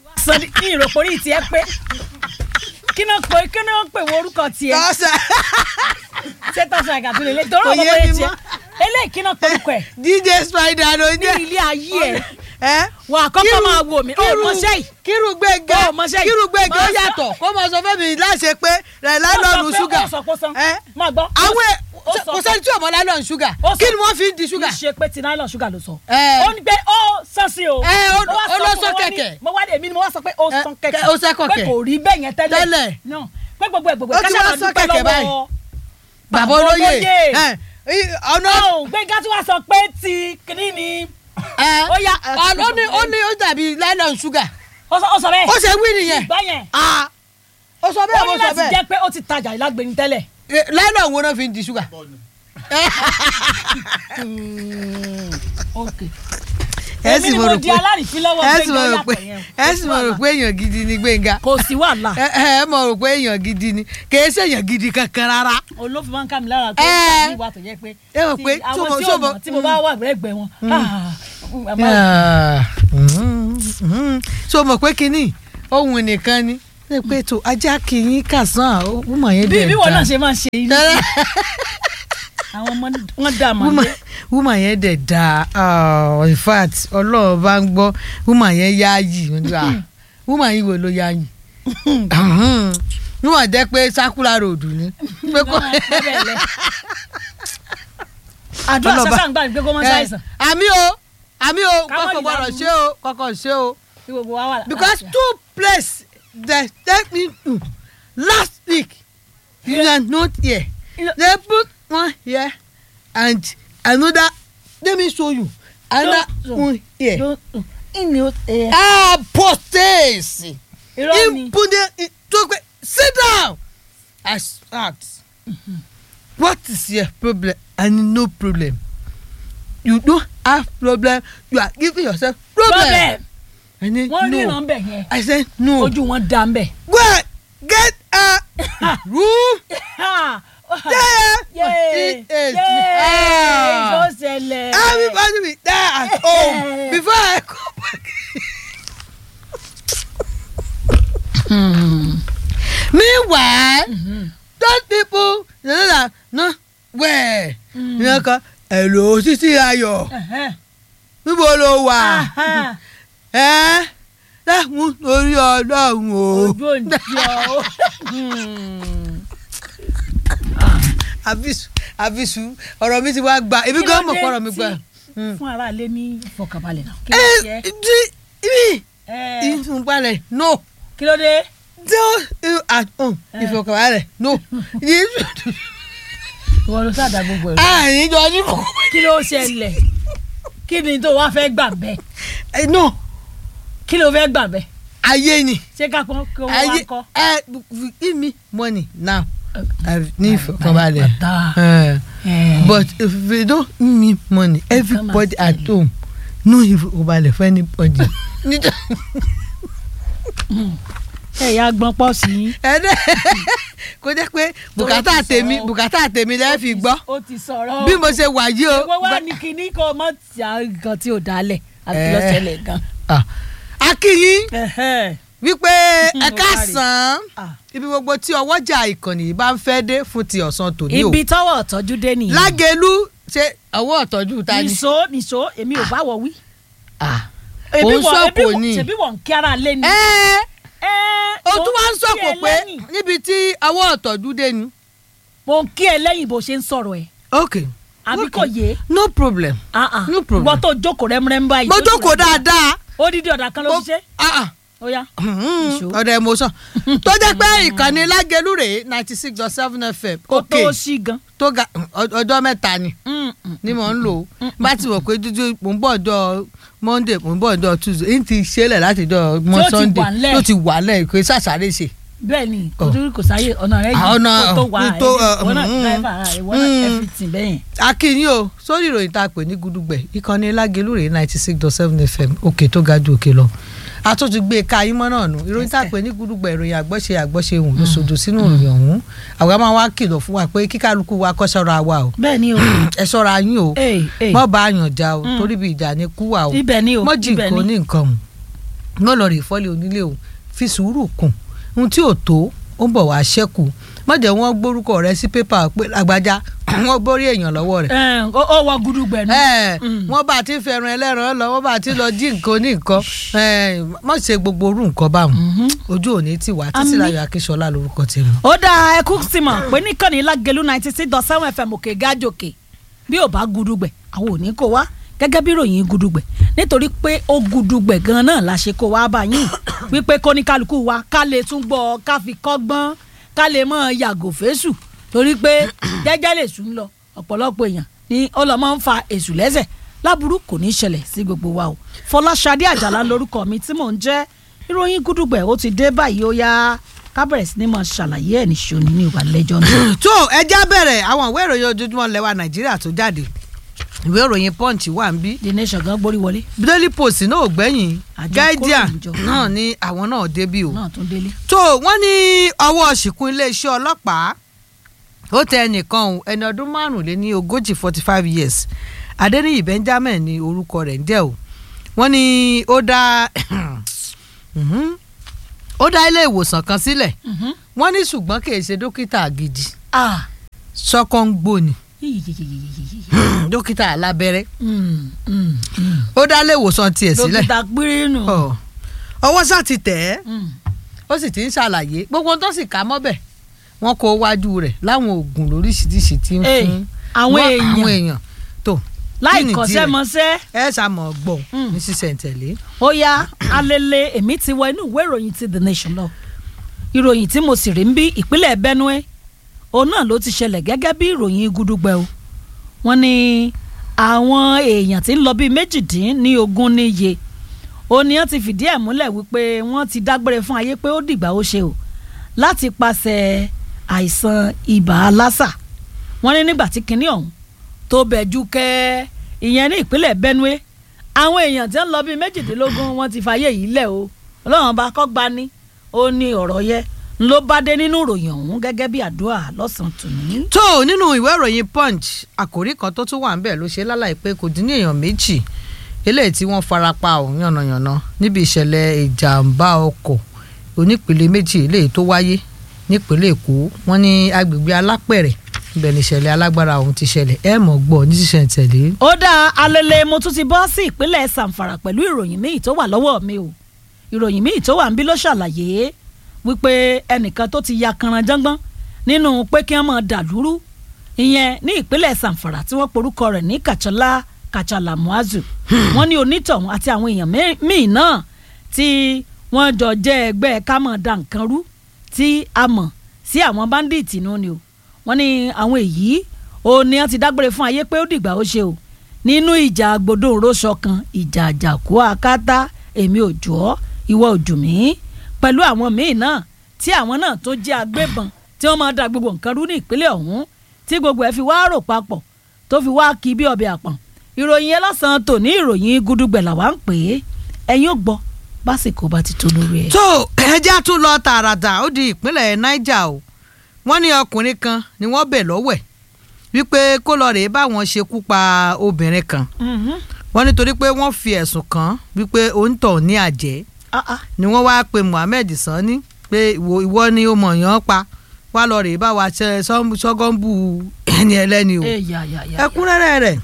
sọ ní kí ìròpórí tiẹ̀ pé kí náà pé kí náà pè wọ orúkọ tiẹ̀ tọ́sà ṣé tọ́sán àgàtú lè lé torí Kò ọmọ yé bóyá mi tiẹ̀ mọ́. eléyìí kí náà pè orúkọ ẹ̀ dj spider ló ní jẹ́ ilé ayé ẹ̀ ẹ́ wà á kọ́kọ́ Kírú- máa wò mí ó kírú- mọṣẹ́ yìí kírú gbẹ̀ngà Ó, mọṣẹ́ yìí. kírú gbẹ̀ngà ó Mọṣẹ́- yàtọ̀ kó mọ sọ fẹ́mi láṣẹ pé rẹ̀ lálọ́ọ̀nù ṣúgà ó sọ pé ó san ẹ́ máa gbọ́ àwọn ẹ̀ ó sọ kò pé- sẹ́ni tí ò mọ lálọ́ọ̀nù ṣúgà Ó sọ- kí ni wọ́n fi ń di kì ṣúgà í ṣe pé ti nylon sugar ló sọ. Ẹ. ó ní pé ó sàn sí o. Ẹ, ó- Mo wá ó lọ fún sọ wọn ní- kẹ̀kẹ́. mo wá dé èmi ni mo wá sọ pé ó Ẹ, sàn kẹ- kẹ̀kẹ́. ó sẹ́ kọ̀kẹ́. pé kò rí bẹ́ẹ̀ yẹn tẹ́lẹ̀. Tẹ́lẹ̀. náà pé gbogbo ẹ̀ gbogbo Ó ẹ̀ ti káṣá wá máa sọ dúpẹ́ kẹ̀kẹ́ báyìí. lọ́wọ́ bàbá olóyè ẹ̀, í- ọ̀nà ọ̀hún gbẹ̀ngà tí wàá sọ pé ti kìíní ni ẹ̀, ó yá, ẹ, ọ̀- ó ní ó ní ó dàbí lálọ́ọ̀nù ṣúgà ó sọ ó sọ bẹ́ẹ̀. ó ṣe wí nìyẹn ìgbà yẹn Ah, ó sọ ó bẹ́ẹ̀ mo ní sọ láti bẹ́ẹ̀ jẹ́ pé ó ti tajà ìlágbèni tẹ́lẹ̀. lálọ́ọ̀nù wo náà fi ń di ṣúgà ok ẹ èmi sì ni mo mo rò di pé alárìífín lọ́wọ́ ẹ sì mo gbẹ̀ngà rò pé yàtọ̀ yẹn. ẹ sì mo rò pé èèyàn gidi ni gbẹ̀ngà kò sí wàhálà ẹ ẹ mo rò pé èèyàn gidi ni kì í ṣèyàn gidi kankan rárá. olófin máa ń ká mi lára pé Ẹ. ní ìwà tó jẹ́ pé Ẹ mọ̀ pé tí àwọn tó mọ̀- tí tó ò mọ̀- mọ̀ tí mo bá wà lẹ́gbẹ̀ẹ́ wọn. ah, àmọ́ Ah, mhm, mhm. so mọ̀ pé kínní ohun nìkan ni ṣe pé tó ajá kìíní kàsán ó mọ̀ yẹn bí dẹ̀ bí wọn náà da ṣe máa ṣe yìí àwọn ọmọ wọn dà mà woman dé woman yẹn dẹ̀ da ah, in fact ọlọ́run bá ń gbọ́ woman yẹn yáàyì woman yìí wo ló yáàyì woman jẹ́ pé sakura road ni pé kò àdúrà Ọlọ́ba. sásà ń gbà ní pé kó mọ́ ṣàìsàn àmì o àmì o Ká má kọ́kọ́ dìde gbọ́dọ̀ aburú. ṣe o kọ́kọ́ ṣe o. tí gbogbo wa wà. because two place they take me to last week you are not here they put one here and another let me show you another No, no. one here ìní ó ẹ ah potasse irọ́ ni impudent talk sit down i ask what is your problem and no problem you don't have problem you are giving yourself problem, problem I said, wọ́n no. ríran bẹ̀ yẹn I said no. ojú wọn dá ń bẹ̀. Go and get a room there. yéé It is- yéé ló Ah. ṣẹlẹ̀. Everybody be there at home before I come back. Meanwhile, those people they know that no where yẹn kan hello títí ayọ̀ Ẹ̀hẹ́n. níbo ló wà Ahán. ẹ́ dáhùn lórí ọlọ́run o. ojú òǹjọ o. àbísù àbísù ọ̀rọ̀ mi ti wá gba ebi gan mọ̀ kọ́rọ̀ mi gba. fún aráalé ní ìfọkànbalẹ̀ náà. kí ẹ ló ṣe di ibi ẹ ìfúnpalẹ̀ no kí ló dé. do at home ìfọkànbalẹ̀ no ìwọ ló sáà dá gbogbo ẹ̀rọ. àyíjọ ní kò kí ló ṣẹlẹ̀ kí ni tó wá fẹ́ gbà bẹ́ẹ̀ no kí ló fẹ́ gbà bẹ́ẹ̀ ayé ni ṣé ká pọ́n kí owó wá ayé kọ́. ẹ give me money now I ní ìfọkànbalẹ̀ Bàtà. Eh, Eh. but if they don't give me money everybody at home no ìfọkànbalẹ̀ for anybody. Nítorí- ẹ̀yà gbọ́n pọ̀ sí i. ẹdẹ kó jẹ́ pé bùkátà ti tèmi sọ̀rọ̀. bùkátà tèmi lẹ fi gbọ́ ó ti sọ̀rọ̀ bí mo ṣe wà yìí o. ìwọ wá ní kinní kó o mọ̀ tí a nǹkan tí ò dálẹ̀ àti Eh. lọ́sẹ̀lẹ̀ gan. Ah, akínyín Ẹ̀hẹ́. wípé ẹ Ó káàsán Ah. ibi gbogbo tí ọwọ́jà ìkànnì yìí bá ń fẹ́ dé fún ti ọ̀sán tòní o ibi tọ́wọ́ ọ̀tọ́jú dé nìyẹn. lágẹ̀lú ṣe ọwọ́ ọ̀tọ́jú ta ni. nìṣó nìṣó èmi ò bá wọ wí. Ah, Ebi Òun wọ- sọ̀kò ebi wọ- ni. ṣebí wọ̀ ń kí ara lé ni. ẹ Ẹ́, o mo tún wá ń kí sọ̀kò ẹ pé lẹ́yìn. níbi tí ọwọ́ ọ̀tọ́jú dé ni. mo ń kí ẹ lẹ́yìn bó ṣe ń sọ̀rọ̀ ẹ̀ ok àbí ok. kò yé. no problem Ah, ah. No problem. ìwọ tó jókòó rẹ́múrẹ́mú báyìí. mo tó jókòó rẹ́mú. dáadáa. odidi ọ̀dà kan ló Mo- fi ṣe. Ah, ah. ó yá. Ìṣó. ọ̀dọ̀ emotion tó jẹ́ pé ìkànnì lágẹ̀lú rèé ninety six dot seven fm kó òkè tó ṣí gan. tó ga ọjọ́ mẹ́ta ni Mm, mm. ni mò ń lò ó bá ti wọ̀ pé dúdú mò ń bọ̀ ọjọ́ monday mò ń bọ̀ ọjọ́ tuesday n ti ṣẹlẹ̀ láti ọjọ́ mọ́ Tí ó ti sunday wà ńlẹ̀. tó ti wà lẹ̀ kò sàṣàrè ṣe. bẹ́ẹ̀ ni Oh. kò tó kò sáyé ọ̀nà rẹ̀ Ah, yìí ọ̀nà, kó tó wà ní tó, uh, ìwọ náà mm, driver ara rẹ̀ ìwọ náà mm. everything bẹ́yẹn. akínyìn o sórí ìròyìn tá a pè ní gudugbẹ ìkànnì lágẹ̀lú rèé ninety six dot seven fm òkè tó ga ju òkè lọ a tún ti gbé e ká yín mọ́ náà nù ìròyìn tá a pè ní gudugbẹ ìròyìn àgbọ́ṣe àgbọ́ṣe hùn ló sodo sínú ìròyìn ọ̀hún àwa máa wá kìlọ̀ fún wa pé kíkálukú wa kọ́ ṣọ́ra wa o bẹ́ẹ̀ ni o ẹ ṣọ́ra yín o Ee, ee. mọ́ bá a yàn já o torí bí ìjà ni kú wa o ibẹ̀ ni o mọ́ jì ibẹ̀ nǹkan ni ní nǹkan o wọ́n lọ rè fọ́lé onílé o fi sùúrù kùn ohun tí ò tó ó ń bọ̀ wá ṣẹ́kù má jẹ́ wọ́n gbórúkọ rẹ sí pépà pé àgbájá wọ́n gbórí èèyàn lọ́wọ́ rẹ̀ ẹ ó ó wọ gudugbẹ nù. ẹ Mm. wọ́n bá ti fẹ́ràn ẹlẹ́ran lọ wọ́n bá ti lọ jí nǹkan ní nǹkan ẹ má ṣe gbogbo orú nǹkan báwọn Mhm. ojú òní ti wà Àmín. títí láyọ̀ akíṣọlá lórúkọ tèmi. ó dá ẹkú sí mọ̀ pé níkànnì lágẹ̀lú ninety six dot seven fm òkè gájòkè bí ò bá gudugbẹ̀ àwọn ò ní kó wá gẹ́gẹ́ bí ròyìn gudugbẹ̀ nítorí pé ó gudugbẹ̀ gan náà la ṣe kó wá bá yín wípé kóníkálukú wa ká lè tún gbọ́ ká fi kọ́gbọ́n ká lè mọ̀ yàgò fésù torí pé jẹ́jẹ́ lè sùn lọ ọ̀pọ̀lọpọ̀ èèyàn ni ọlọ́mọ ń fa èṣù lẹ́sẹ̀ láburú kò ní í ṣẹlẹ̀ sí gbogbo wa o fọláṣadé àjàlá lórúkọ mi tí mò ń jẹ́ ìròyìn gudugbẹ̀ ó ti dé báyìí ó yá ká bẹ̀rẹ̀ sí ni mo ṣàlàyé ẹ̀ níṣó ní ìwà lẹ́jọ́ náà. tó ẹja bẹ̀rẹ̀ àwọn ìwé ìròyìn ojoojúmọ́ lẹ́wà nàìjíríà tó jáde ìwé ìròyìn punch wà ń bí the nation gan gbórí wọlé daily post náà ò gbẹ̀yìn Àjọ guardian kóròyìnjọ. náà ni àwọn náà débí o náà tún délé. tó wọ́n ní ọwọ́ ṣìkún iléeṣẹ́ ọlọ́pàá ó tẹ ẹnìkan o ẹni ọdún márùnléní ogójì forty five years adeniyi benjamin ní orúkọ rẹ̀ ń jẹ́ o wọ́n ní ó dá Mhm. ó dá ilé ìwòsàn kan sílẹ̀ Mhm. wọ́n ní ṣùgbọ́n kì í ṣe dókítà gidi ah sọ́kọ́ngbò ni yíyíyíyíyíyí. dókítà alábẹ́rẹ́ Mm, mm, mm. ó dá ilé ìwòsàn tiẹ̀ sílẹ̀ dókítà pírínù. Ọ̀, ọwọ́ sá ti tẹ̀ ẹ́ Mm. ó sì ti ń ṣàlàyé gbogbo ohun tó sì ká mọ́bẹ̀ wọ́n kó wájú rẹ̀ láwọn oògùn lóríṣiríṣi tí ń Ey, fún àwọn wọ́n- èèyàn. àwọn èèyàn tó láì kí nìdí kọ́ṣẹ́ rẹ̀? mọṣẹ́ ẹ ṣàmọ̀ gbọ̀n Mm. ní sísẹ̀ntẹ̀lé. ó yá alele èmi ti wọ inú ìwé ìròyìn ti the nation lọ ìròyìn tí mo sì rí ń bí ìpínlẹ̀ benue òun náà ló ti ṣẹlẹ̀ gẹ́gẹ́ bí ìròyìn gudugbẹ o wọ́n ní àwọn èèyàn tí ń lọ bíi méjìdín ní ogún níye ó ní wọ́n ti fìdí ẹ̀ múlẹ̀ wípé wọ́n ti dágbére fún ayé pé ó dìgbà ó ṣe o láti pàṣẹ àìsàn ibà lásà wọ́n ní nígbà tí kinní ọ̀hún tó bẹ̀jú kẹ́ ìyẹn ní ìpínlẹ̀ benue àwọn èèyàn tí ń lọ bíi méjìdínlógún wọ́n ti fàyè yìí lẹ̀ o ọlọ́run bá kọ́ gbani ó ní ọ̀rọ̀ yẹ ń ló bá dé nínú ìròyìn ọ̀hún gẹ́gẹ́ bí àdúrà lọ́sàn-án tòní. tó nínú ìwé ìròyìn punch àkòrí kan tó tún wà ń bẹ̀ ló ṣe lálàyé pé kò dín ní èèyàn méjì eléyìí tí wọ́n fara pa ọ̀hún yànnàyànnà níbi ìṣẹ̀lẹ̀ ìjàmbá ọkọ̀ onípele méjì eléyìí tó wáyé nípínlẹ̀ èkó wọ́n ní agbègbè alápẹ̀rẹ̀ ibẹ̀ ní ìṣẹ̀lẹ̀ alágbára ọ̀hún ti ṣẹlẹ̀ ẹ̀ mọ̀ gbọ́ ní sísẹ̀ntẹ̀lé. ó dá alele mo tún ti bọ́ sí ìpínlẹ̀ sàǹfàrà pẹ̀lú ìròyìn míì tó wà lọ́wọ́ mi o ìròyìn míì tó wà ń bí ló ṣàlàyé wípé ẹnìkan tó ti ya kanran jọ́ngbọ́n nínú pé kí wọ́n máa dàlúrú ìyẹn ní ìpínlẹ̀ sàǹfàrà tí wọ́n porúkọ rẹ̀ ní kàchálà kàchálà muazu wọ́n ní onítọ̀hún àti àwọn èèyàn mẹ́- míì náà tí wọ́n jọ jẹ́ ẹgbẹ́ ká máa da nǹkan rú tí a mọ̀ sí àwọn bandits nù ni o wọ́n ní àwọn èyí ó ní wọ́n ti dágbére fún ayé pé ó dìgbà ó ṣe o nínú ìjà gbọdọ̀ òróṣọ kan ìjà àjàkú akátá èmi ò jọ ọ́ ìwọ ò jù mí pẹ̀lú àwọn míì náà tí àwọn náà tó jẹ́ agbébọn tí wọ́n máa da gbogbo nǹkan rú ní ìpínlẹ̀ ọ̀hún tí gbogbo ẹ̀ fi wá rò papọ̀ tó fi wá kí bí ọbẹ̀ àpọ̀n ìròyìn yẹn lọ́sàn-án tò ní ìròyìn gudugbẹ̀ làwa ń pè é ẹ̀yin ò gbọ́ básìkò bá ti tó lórí ẹ̀. tó ẹja tún lọ tààràtà ó di ìpínlẹ̀ niger o wọ́n ní ọkùnrin kan ni wọ́n bẹ̀ lọ́wẹ̀ wípé kó lọ rèé báwọn ṣekú pa obìnrin kan Mhm. wọ́n nítorí pé wọ́n fi ẹ̀sùn kàn án wípé òǹtọ̀ ní àjẹ́ Ah, ah. ni wọ́n wáá pe Muhammed Sani pé ìwọ ìwọ ni ó mọ̀ yàn pa wá lọ rèé bá wa ṣe sọ́gọ́ǹbù ẹni ẹlẹ́ni o ẹ yà yà yà. ẹ̀kúnrẹ́rẹ́ rẹ̀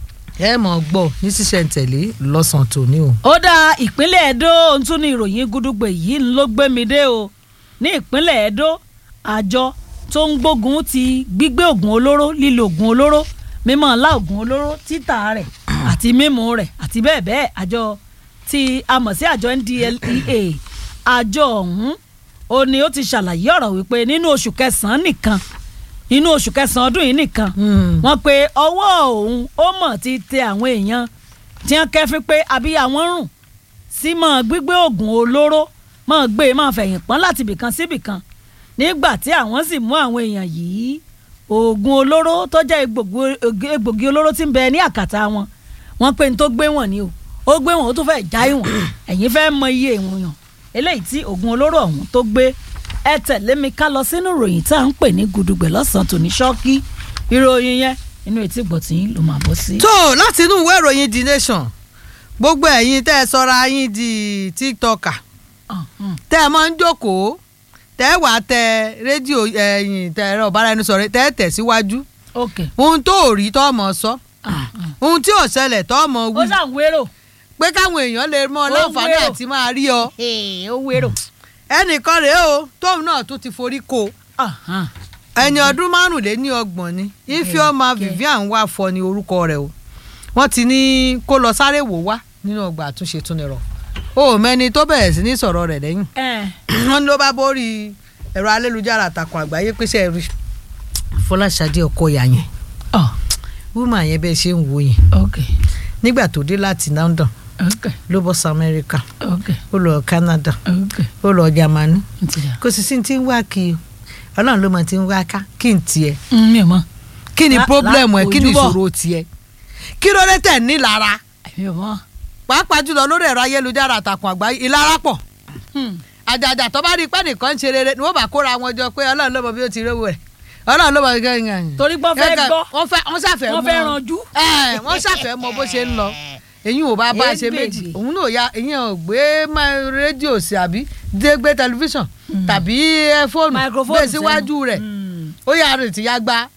ẹ mọ̀ gbọ́ ní sísẹ̀ntẹ̀lé lọ́sàn-án tòní o. ó dá ìpínlẹ̀ Ẹdó ohun tún ní ìròyìn gúdúgbè yìí ló gbé mi dé o ní ìpínlẹ̀ Ẹdó àjọ tó ń gbógun ti gbígbé oògùn olóró lílo oògùn olóró mímọ́ ńlá oògùn olóró títà rẹ̀ àti mímu rẹ̀ àti bẹ́ẹ̀ bẹ́ẹ̀ àjọ tí a mọ̀ sí àjọ NDLEA àjọ ọ̀hún ó ní ó ti ṣàlàyé ọ̀rọ̀ wípé nínú oṣù kẹsàn-án nìkan nínú oṣù kẹsàn-án ọdún yìí nìkan wọ́n pe ọwọ́ òun ó mọ̀ ti tẹ àwọn èèyàn tí wọ́n kẹ́fín pé abíyá wọn rùn sí mọ́ gbígbé oògùn olóró mọ́ gbé mọ́ fẹ̀yìn pọ́n láti ibìkan sí ibìkan nígbà tí àwọn sì mú àwọn èèyàn yìí oògùn olóró tó jẹ́ egbògi- egbògi olóró tí ń bẹ ní àkàtà wọn wọ́n pé ní tó gbé wọn ni o ó gbé wọn ó tún fẹ́ẹ́ já ìwọ̀n ẹ̀yin fẹ́ẹ́ mọ iye ìwọ̀n yàn eléyìí tí oògùn olóró ọ̀hún tó gbé ẹ tẹ̀lé mi ká lọ sínú ìròyìn tá à ń pè ní gudugbẹ̀ lọ́sàn-án tòní ṣọ́ọ́kì ìròyìn yẹn inú etí gbọ̀tì ló máa bọ́ sí. tó láti inú ìwé ìròyìn the nation gbogbo ẹ̀yin tẹ́ ẹ sọra yín di tiktoker Ọ̀hún. tẹ́ ẹ máa ń jókòó tẹ́ ẹ wà tẹ rédíò ẹ̀yìn tẹ ẹ̀rọ ìbáraẹnisọ̀rọ̀ tẹ́ ẹ tẹ̀ síwájú ok ohun tó ò rí tọ́ mọ̀ sọ ohun tí ò ṣẹlẹ̀ tọ́ mọ̀ ó wí sàn wérò pé káwọn èèyàn lè mọ Ó láǹfààní wérò. àti máa rí ọ ó wérò ẹnìkan rèé o tóun náà tún ti forí ko Ọ̀hún. ẹni ọdún márùnléní ọgbọ̀n ni ifeoma Kẹ̀kẹ́. vivian wà fọ ni orúkọ rẹ̀ o wọ́n ti ní kó lọ sáré wò wá nínú ọgbà àtúnṣe tún nìrọ̀ o ò mẹ́ni tó bẹ̀rẹ̀ sí ní sọ̀rọ̀ rẹ̀ lẹ́yìn ẹ̀ wọ́n ní ló bá borí ẹ̀rọ ayélujára àtàkùn àgbáyé pèsè rí fọláṣadé ọkọyà yẹn ọ̀ wúmà yẹn bẹ́ẹ̀ ṣe ń wò yẹn ok nígbà tó dé láti London ok ló bọ́ sí Amẹ́ríkà ok ó lọ Canada ok ó lọ Jámánì n ti dà kò sì sí ti ń wá kí o ọlọ́run ló mọ ti ń wá ká kí n tiẹ̀ Mm, mi ò mọ̀ kí ni La- problem la- ẹ kí ni ojúbọ. ìṣòro tiẹ̀ kí ló dé tẹ̀ ní lára mi ò mọ̀ pàápàá jùlọ lórí ẹ̀rọ ayélujára àtàkùn àgbáyé ìlara pọ̀ Hmm. àjàjà tó bá rí pé nìkan ń ṣe rere ni wọ́n bá kóra wọn jọ pé ọlọ́run ló mọ bí ó ti rówó rẹ̀ ọlọ́run ló mọ bí ó ti rówó torí pé wọ́n fẹ́ gbọ́ wọ́n fẹ́ wọ́n ṣàfẹ́ wọ́n mọ̀ fẹ́ ranjú ẹ wọ́n ṣàfẹ́ mọ bó ṣe ń lọ èyí ò bá bá a ṣe Ègbègbè. méjì òun náà ya èyí ò gbé má- rédíò sí àbí dé gbé tẹlifíṣàn tàbí ẹ, fóònù microphone gbé síwájú rẹ̀ Mm. ó yà rìn tí ya gba